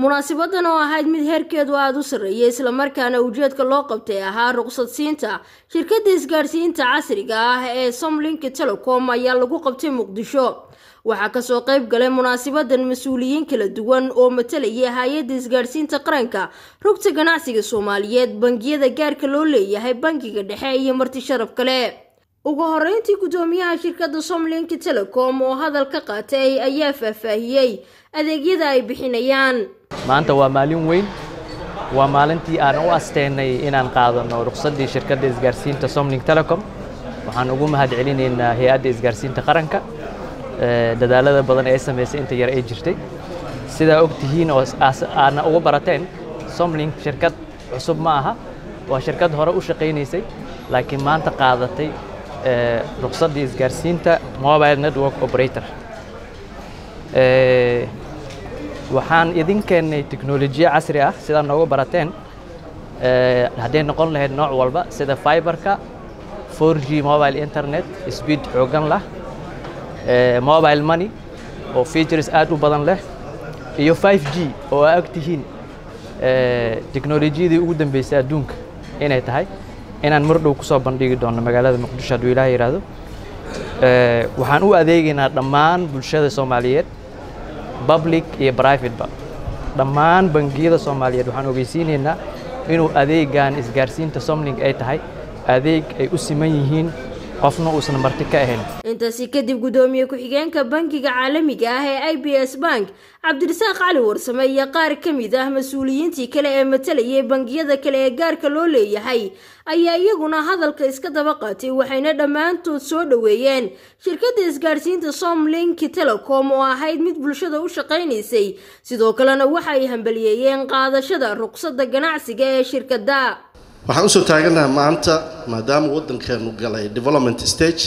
munaasabadan oo ahayd mid heerkeedu aada u sarreeyay islamarkaana ujeedka loo qabtay ahaa ruqsadsiinta shirkadda isgaadhsiinta casriga ah ee somlink telecom ayaa lagu qabtay muqdisho waxaa kasoo qayb galay munaasabadan mas-uuliyiin kala duwan oo matalayay hay-adda isgaadhsiinta qaranka rugta ganacsiga soomaaliyeed bangiyada gaarka loo leeyahay bangiga dhexe iyo marti sharaf kale ugu horeyntii guddoomiyaha shirkadda somlink telecom oo hadal ka qaatay ayaa faahfaahiyey adeegyada ay bixinayaan maanta waa maalin weyn waa maalintii aan u asteynay inaan qaadano ruqsaddii shirkadda isgaarsiinta somlink telecom waxaan ugu mahad celinaynaa hay-adda isgaarsiinta qaranka dadaalada badan ee ay samaysay inta yar ay jirtay sidaa og tihiin oo aadna uga barateen somlink shirkad cusub ma aha waa shirkad hore u shaqaynaysay laakiin maanta qaadatay ruqsaddii isgaarsiinta mobile network operator waxaan idin keennay teknolojiya casri ah sidaa nooga barateen hadday noqon lahayd nooc walba sida fiberka 4g mobile internet speed xoogan lah mobile money oo features aad u badan leh iyo 5g oo aa og tihiin teknolojiyadii ugu dambeysay adduunka inay tahay inaan mar dhow ku soo bandhigi doono magaalada muqdisho hadduu ilaah yidhaahdo waxaan u adeegaynaa dhammaan bulshada soomaaliyeed public iyo privateba dhammaan bangiyada soomaaliyeed waxaan ogeysiinaynaa inuu adeegan isgaarsiinta somlink ay tahay adeeg ay u siman yihiin qofna uusan marti ka ahayn intaasi kadib guddoomiye ku-xigeenka bankiga caalamiga ah ee i b s bank cabdirasaaq cali warsame iyo qaar ka mid ah mas-uuliyiintii kale ee matalayay bangiyada kale ee gaarka loo leeyahay ayaa iyaguna hadalka iska daba qaatay waxayna dhammaantood soo dhoweeyeen shirkadda isgaadhsiinta somlink telecom oo ahayd mid bulshada u shaqaynaysay sidoo kalena waxa ay hambaliyeeyeen qaadashada ruqsadda ganacsiga ee shirkadda waxaan usoo taaganaha maanta maadaama waddankeenu galay development stage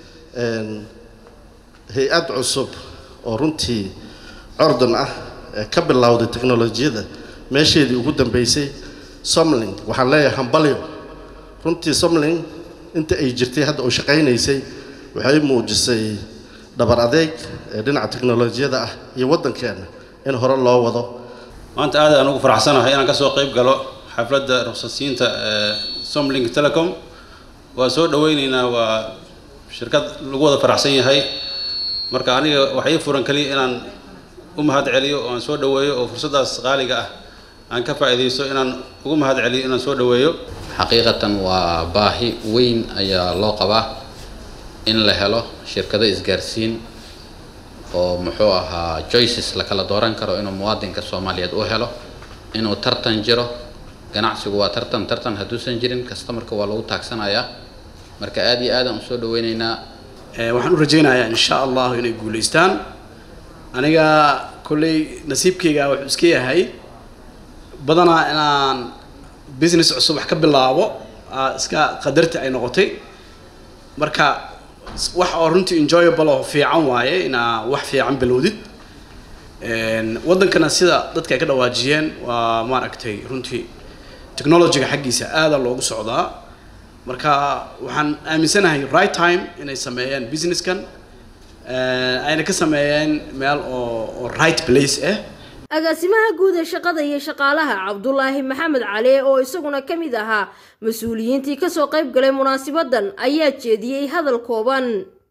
hay-ad cusub oo runtii cordon ah ee ka bilowday teknolojiyadda meesheedii ugu dambeysay somling waxaan leeyahay hambalyo runtii somling inta ay jirtay hadda oo shaqaynaysay waxay muujisay dhabar adeeg ee dhinaca teknolojiyada ah iyo waddankeena in hore loo wado maanta aad aan ugu faraxsanahay inaan kasoo qayb galo xafladda ruqsadsiinta somlink telecom waa soo dhaweyneynaa waa shirkad lagu wada faraxsan yahay marka aniga waxa ii furan keliya inaan u mahad celiyo oo aan soo dhaweeyo oo fursaddaas qaaliga ah aan ka faa'iidaysto inaan ugu mahad celiyo inaan soo dhaweeyo xaqiiqatan waa baahi weyn ayaa loo qabaa in la helo shirkado isgaarsiin oo muxuu ahaa joices la kala dooran karo inuu muwaadinka soomaaliyeed u helo inuu tartan jiro ganacsigu waa tartan tartan hadduusan jirin customarka waa lagu taagsanayaa marka aad iyo aadaan usoo dhaweyneynaa waxaan u rajaynayaa insha allahu inay guulaystaan aniga kolley nasiibkayga wuxuu iska yahay badanaa inaan business cusub wax ka bilaabo iska qadarti ay noqotay marka wax oo runtii enjoyable oo fiican waaye inaa wax fiican bilowdid waddankana sida dadka ay ka dhawaajiyeen waa maaragtay runtii technologyga xaggiisa aada loogu socdaa marka waxaan aaminsanahay right time inay sameeyeen businesskan ayna ka sameeyeen meel oo oo right place ah agaasimaha guud ee shaqada iyo shaqaalaha cabdulaahi maxamed cali oo isaguna ka mid ahaa mas-uuliyiintii kasoo qayb galay munaasabadan ayaa jeediyey hadal kooban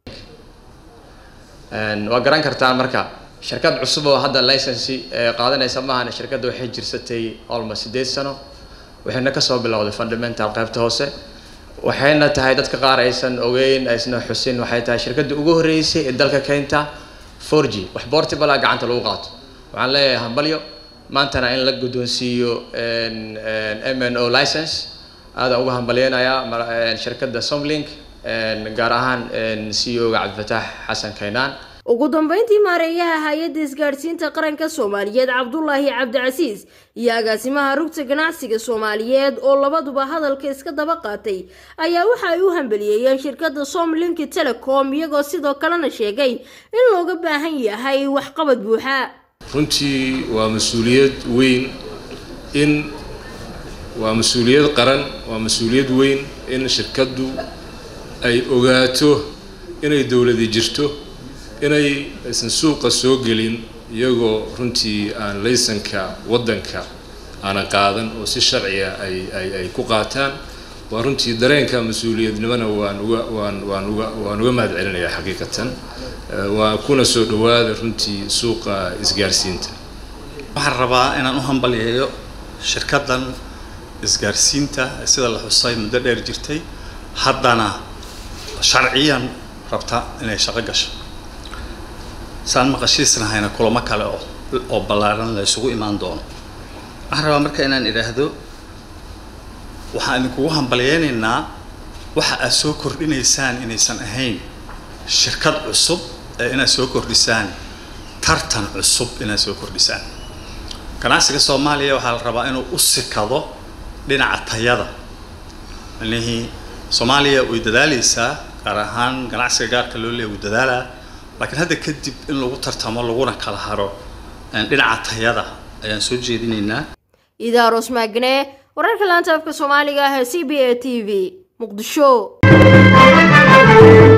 waa garan kartaan marka shirkad cusub oo hadda licensi qaadanaysa maahan shirkadda waxay jirsatay almost sideed sano waxayna kasoo bilowday fundamental qaybta hoose waxayna tahay dadka qaar aysan ogeyn aysna xusin waxay tahay shirkadda ugu horreysay ee dalka keenta 4g wax portable gacanta lagu qaato waxaan leeyahay hambalyo maantana in la guddoonsiiyo m n o license aada uga hambalyeynayaa shirkadda somlink gaar ahaan c o ga cabdifataax xasan kaynaan ugu dambeyntii maareeyaha hay-adda isgaadhsiinta qaranka soomaaliyeed cabdulaahi cabdicasiis iyo agaasimaha rugta ganacsiga soomaaliyeed oo labaduba hadalka iska daba qaatay ayaa waxa ay u hambaliyeeyeen shirkadda somlink telecom iyagoo sidoo kalena sheegay in looga baahan yahay waxqabad buuxa runtii waa mas-uuliyad weyn in waa mas-uuliyad qaran waa mas-uuliyad weyn in shirkaddu ay ogaato inay dowladi jirto inay aysan suuqa soo gelin iyagoo runtii aan laysanka waddanka aanan qaadan oo si sharciya ay ay ay ku qaataan waa runtii dareenka mas-uuliyadnimona waan uga waan waan uga waan uga mahad celinayaa xaqiiqatan waa kuna soo dhawaada runtii suuqa isgaarsiinta waxaan rabaa inaan u hambalyeeyo shirkaddan isgaarsiinta sida la xusay muddo dheer jirtay haddana sharciyan rabta inay shaqo gasho saan maqashiisnahayna kulamo kale oo oo ballaaran la isugu imaan doono waxaan rabaa marka inaan idhaahdo waxaan idinkugu hambalyeynaynaa waxa aad soo kordhinaysaan inaysan ahayn shirkad cusub ee inaad soo kordhisaan tartan cusub inaad soo kordhisaan ganacsiga soomaaliya waxaa la rabaa inuu u sikado dhinaca tayada macnihii soomaaliya way dadaaleysaa gaar ahaan ganacsiga gaarka loo leeya wuu dadaalaa laakiin hadda kadib in lagu tartamo laguna kala haro dhinaca tayada ayaan soo jeedinaynaa idaaros maagne wararka laanta afka soomaaliga ah ee c b a t v muqdisho